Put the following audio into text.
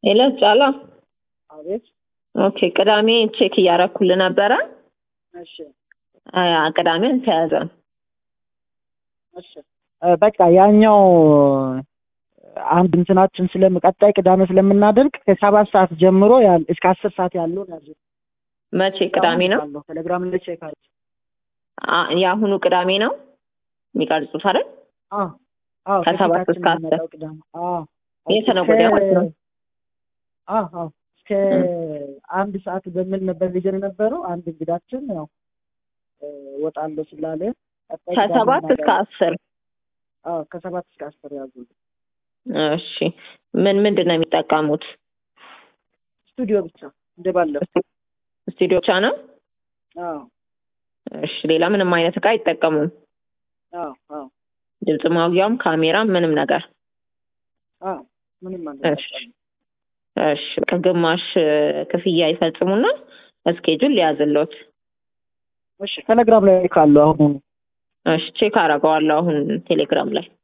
ኤለስ ጫላ አቤት። ኦኬ ቅዳሜ ቼክ እያረኩልህ ነበረ እሺ አ፣ ቅዳሜ አልተያዘም እሺ እ፣ በቃ ያኛው አንድ እንትናችን ስለም ቀጣይ ቅዳሜ ስለምናደርግ ከሰባት ሰዓት ጀምሮ ያል እስከ አስር ሰዓት ያለውን ያዙ። መቼ ቅዳሜ ነው አለው ቴሌግራም ላይ ቼክ አድርግ። አ፣ የአሁኑ ቅዳሜ ነው የሚቀርጹት አይደል አዎ አዎ፣ ከሰባት ከፊታችን እስከ አስር የሚመጣው ቅዳሜ። አዎ የተነገ ወዲያ ማለት ነው። አዎ አዎ፣ እስከ አንድ ሰዓት በሚል ነበር ሊጀን የነበረው። አንድ እንግዳችን ያው እ፣ ወጣለሁ ስላለ ቀጣይ ቅዳሜ ከሰባት እስከ እናደርጋለን። አስር አዎ ከሰባት እስከ አስር ያዙ። እሺ ምን ምንድን ነው የሚጠቀሙት ስቱዲዮ ብቻ እንደባለፈው። ስቱዲዮ ብቻ ነው አዎ እሺ ሌላ ምንም አይነት እቃ አይጠቀሙም አዎ አዎ ድምፅ ማጉያም ካሜራም ምንም ነገር አዎ ምንም እሺ አንጠቀምም። እሺ ከግማሽ ክፍያ ይፈጽሙና እስኬጁል ሊያዝሎት እሺ ቴሌግራም ላይ ካሉ አሁን እሺ ቼክ አደርገዋለሁ አሁን ቴሌግራም ላይ